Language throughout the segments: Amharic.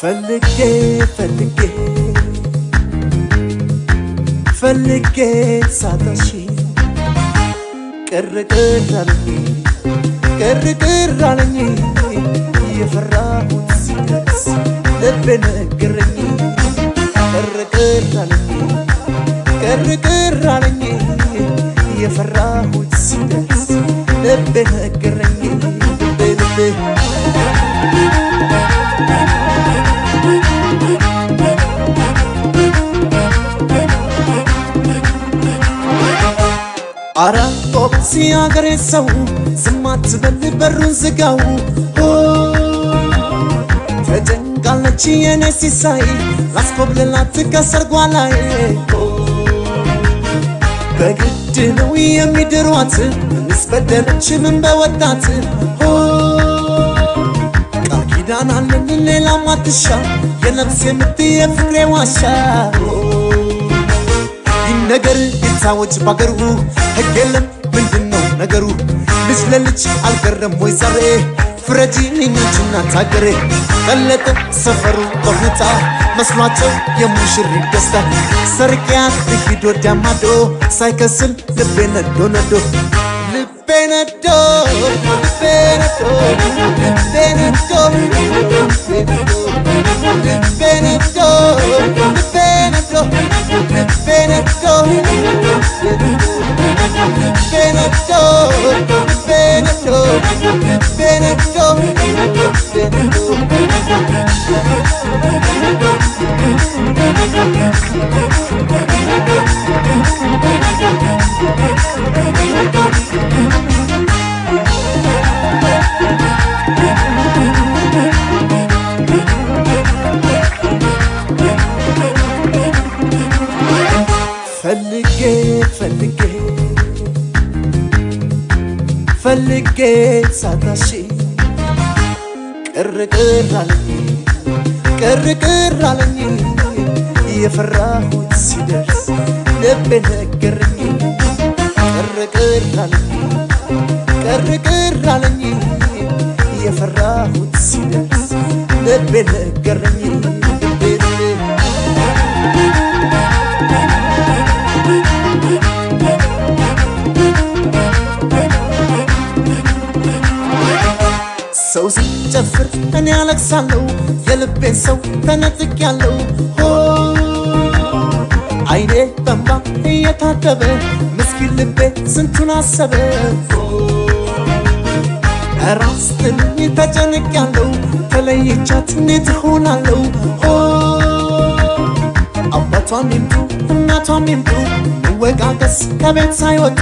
ፈልጌ ፈልጌ ፈልጌ ሳጣሽ ቅር ቅር አለኝ ቅር ቅር አለኝ የፈራሁት ሲደርስ ልቤ ነገረኝ ቅር ቅር አለኝ ቅር ቅር አለኝ የፈራሁት ሲደርስ ልቤ ነገረኝ ልቤ ልቤ አረ ኦፕሲ አገሬ ሰው ዝም አትበል በሩን ዝጋው ኦ፣ ተጨንቃለች የኔ ሲሳይ ላስኮብልላት ከሰርጓ ላይ ኦ፣ በግድ ነው የሚድሯት ምንስ በደለች ምን በወጣት ኦ፣ ቃል ኪዳን አለን ሌላ ማትሻ የነፍሴ ምት የፍቅሬ ዋሻ ኦ፣ ይነገር ይታወጅ ባገሩ ሕግ የለም ምንድን ነው ነገሩ? ልጅ ለልጅ አልቀረም ወይ ዛሬ ፍረጂ እኛችና ታገሬ ቀለጠ ሰፈሩ በሁታ መስሏቸው የሙሽሪት ደስታ ሰርቂያት ልሂድ ወዲያ ማዶ ሳይከስል ልቤ ነዶ ነዶ ልቤ ነዶ ልቤ ነዶ ልቤ ነዶ ልቤ ነዶ ልቤ ነዶ ልቤ ነዶ Benedetto, Benedetto, Benedetto, Benedetto, ፈልጌ ፈልጌ ፈልጌ ሳታሽ ቅር ቅር አለኝ ቅር ቅር አለኝ የፈራሁት ሲደርስ ልቤ ነገረኝ ቅር ቅር አለኝ ቅር ቅር አለኝ የፈራሁት ሲደርስ ልቤ ነገረኝ ልቤ ልቤ ሰው ሲጨፍር እኔ አለቅሳለሁ የልቤን ሰው ተነጥቄያለሁ ሆ አይኔ በንባ እየታደበ ምስኪን ልቤ ስንቱን አሰበ ራስ ትልኝ ተጨንቄያለሁ ተለይቻት እንዴት እሆናለሁ ሆ አባቷም ይምጡ እናቷም ይምጡ መወቃቀስ ከቤት ሳይወጡ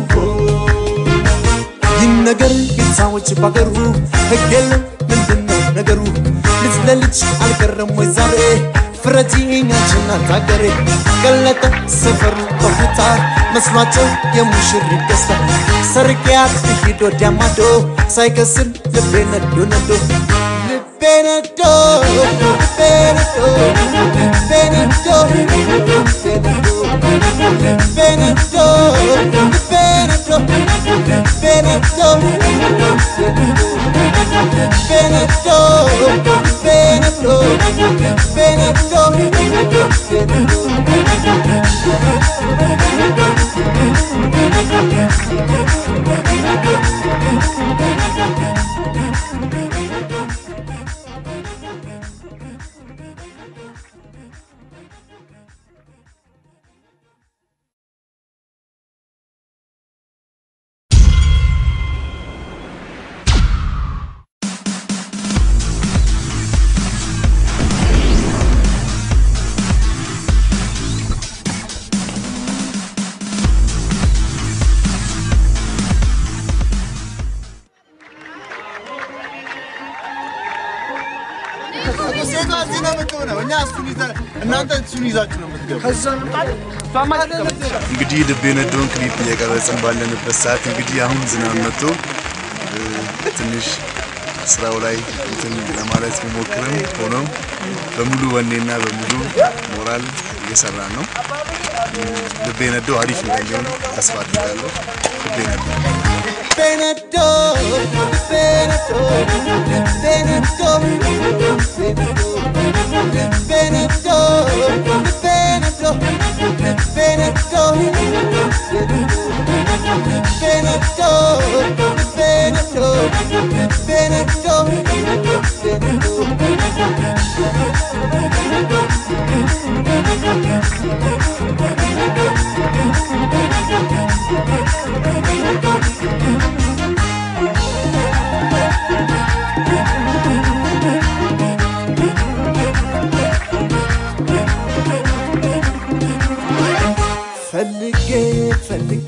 ይህ ነገር ይታወጅ ባገሩ ሕግ የለም ምንድን ነው ነገሩ? ልጅ ለልጅ አልቀረም ወይ ዛሬ ፍረጂ እኛችን አታገሬ ቀለጠ ሰፈሩ በሁታ መስሏቸው የሙሽሪት ደስታ ሰርቂያት ልሂድ ወዲያ ማዶ ሳይከስል ልቤ ነዶ ነዶ ልቤ ነዶ ልቤ ነዶ ልቤ ነዶ ልቤ ነዶ ልቤ ነዶ ልቤ ነዶ Benedetto, Benedetto, Benedetto, Benedetto, ሴቷ እዚህ ነው የምትሆነው። እኛ እሱን ይዘን እናንተ እሱን ይዛችሁ ነው የምትገቡ። እንግዲህ ልቤ ነዶን ክሊፕ እየቀረጽን ባለንበት ሰዓት እንግዲህ አሁን ዝናብ መጥቶ እ፣ ትንሽ ስራው ላይ እንትን ለማለት ቢሞክርም ሆኖም በሙሉ ወኔና በሙሉ ሞራል እየሰራን ነው። እ፣ ልቤ ነዶ አሪፍ እንደሚሆን ተስፋ አድርጋለሁ። ልቤ ነዶ Benedetto, Benedetto, Benedetto, Benedetto, ፈልጌ ፈልጌ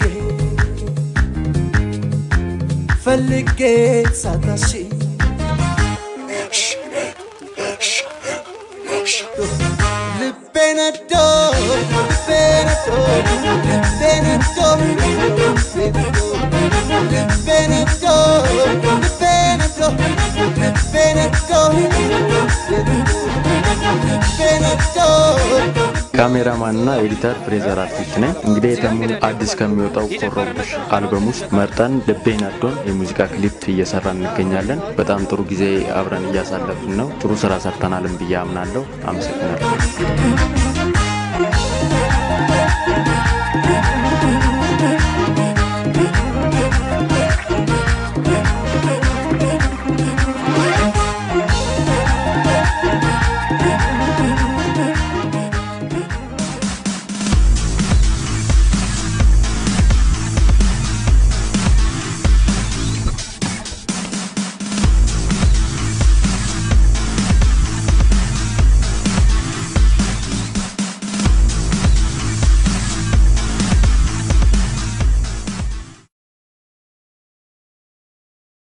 ፈልጌ ሳታሺ ልቤ ነዶ ልቤ ነዶ ልቤ ነዶ ልቤ ነዶ ልቤ ነዶ ልቤ ነዶ ልቤ ነዶ ልቤ ነዶ ካሜራማን እና ኤዲተር ፍሬዘር አርቲስት ነኝ። እንግዲህ የተሙ አዲስ ከሚወጣው ኮረቡሽ አልበም ውስጥ መርጠን ልቤ ነዶን የሙዚቃ ክሊፕ እየሰራ እንገኛለን። በጣም ጥሩ ጊዜ አብረን እያሳለፍን ነው። ጥሩ ስራ ሰርተናልን ብዬ አምናለሁ። አመሰግናለሁ።